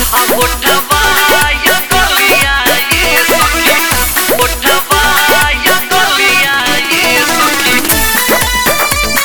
गोठवा या गलिया ये सखी गोठवा या गलिया ये सखी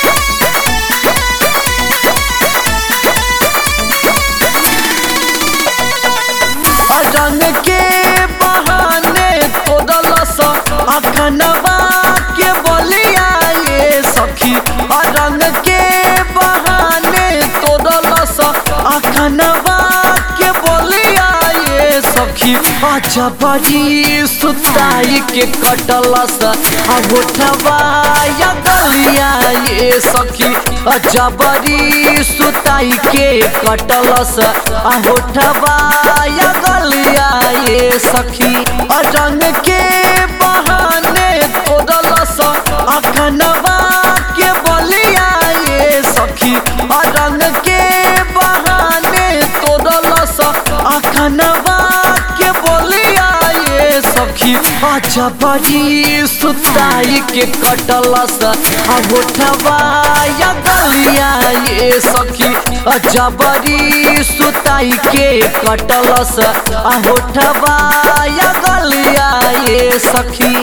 रंग के बहाने तोड़लस अखनवा के बलिया ये सखी रंग के बहाने तोड़लस अखनवा के बलिया ये सखी अच्छा बड़ी सुताई के कटलस आ गोठवा या गलिया ये सखी अच्छा बड़ी सुताई के कटलस आ होठवा या गलिया ये सखी आ रंग के बहाने तोड़लस अखनवा के बलिया ये सखी आ रंग के बहाने तोड़लस अखनवा के बलिया ये सखी अच्छा बड़ी सुताई के कटलस आ होठवा या गलिया ये सखी अच्छा बड़ी सुताई के कटलस आ होठवा या गलिया ये सखी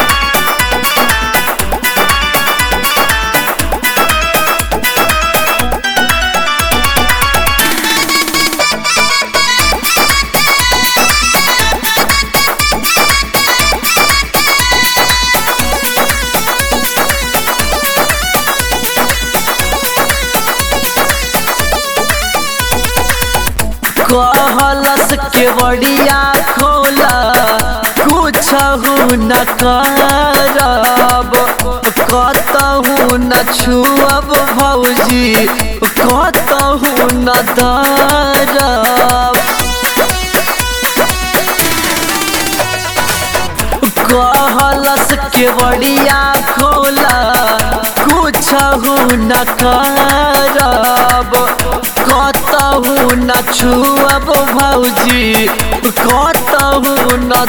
कहलस के बड़िया खोला कुछ न करब कतहु न छुअब भौजी कतहु न दरब कहलस के बड़िया खोला कुछ न करब कतहु न छुअब भौजी कतहु न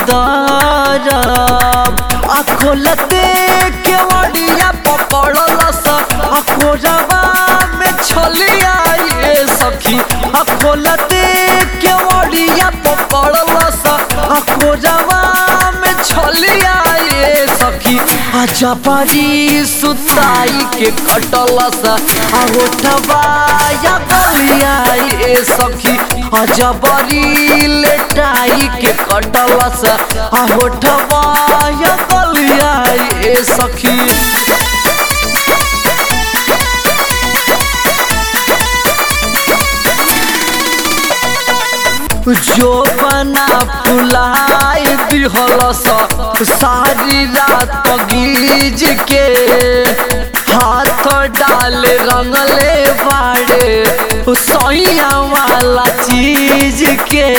दरब आ खोलते के बड़िया पकड़लस आ खोजबा में छलिया ये सखी आ खोलते के बड़िया पकड़लस आ खोजबा में छलिया ये सखी आजा परी सुताई के कटलस आ होठवा या गलिया ये सखी आजा बरी लेटाई के कटलस आ होठवा या गलिया ये सखी जो बना फुलाई दिहलस सारी रात गीज के हाथ डाले रंगले बाड़े सैया वाला चीज के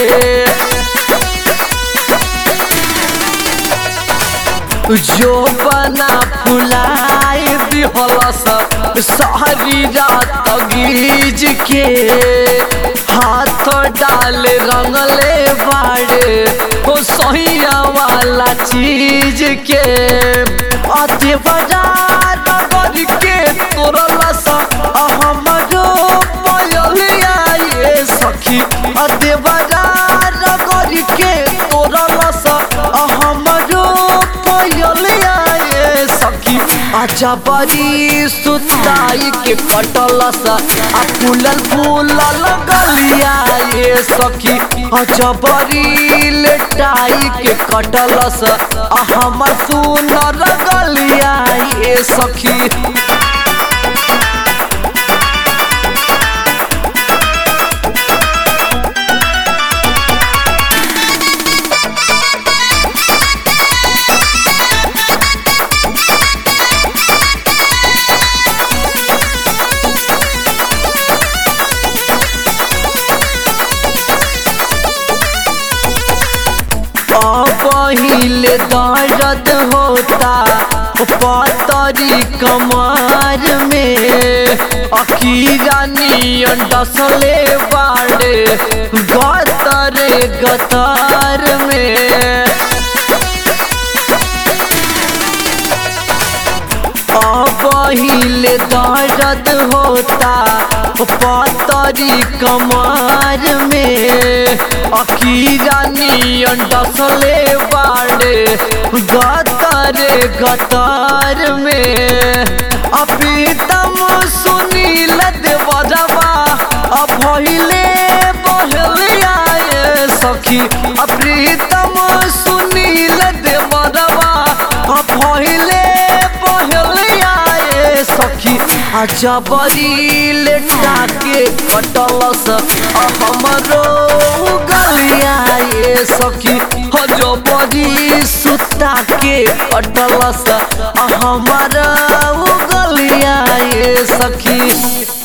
जो बना फुलाई दिहलस सारी रात गीज के हाथ डाले रंगले बाड़े हो सहिया वाला चीज के अति बाजार नगर के तोरलस हमरो पयलिया ये सखी अति बाजार नगर के तोरलस हमरो पयलिया ये सखी अच्छा बड़ी सुताई के कटलस आ फूलल फूलल गलिया ये सखी अच्छा बड़ी लेटाई के कटलस आ हमर सुनर गलिया ये सखी पहिले दर्द होता पतरी कमर में अकीरा नियन डसले बाड़े गतरे गतर में पहिले दर्द होता पतरी कमर में अकीरा नियन डसले बाड़े गतरे गतर में अपीतम सुनील देवरवा अभहिले बहले आए सखी अप्रीतम सुनील देवरवा अभहिले बहले आए सखी अजबरी लेटा के कटलस हमरो गलिया ये सखी अजबरी सुता के कटलस हमारा गलिया ये सखी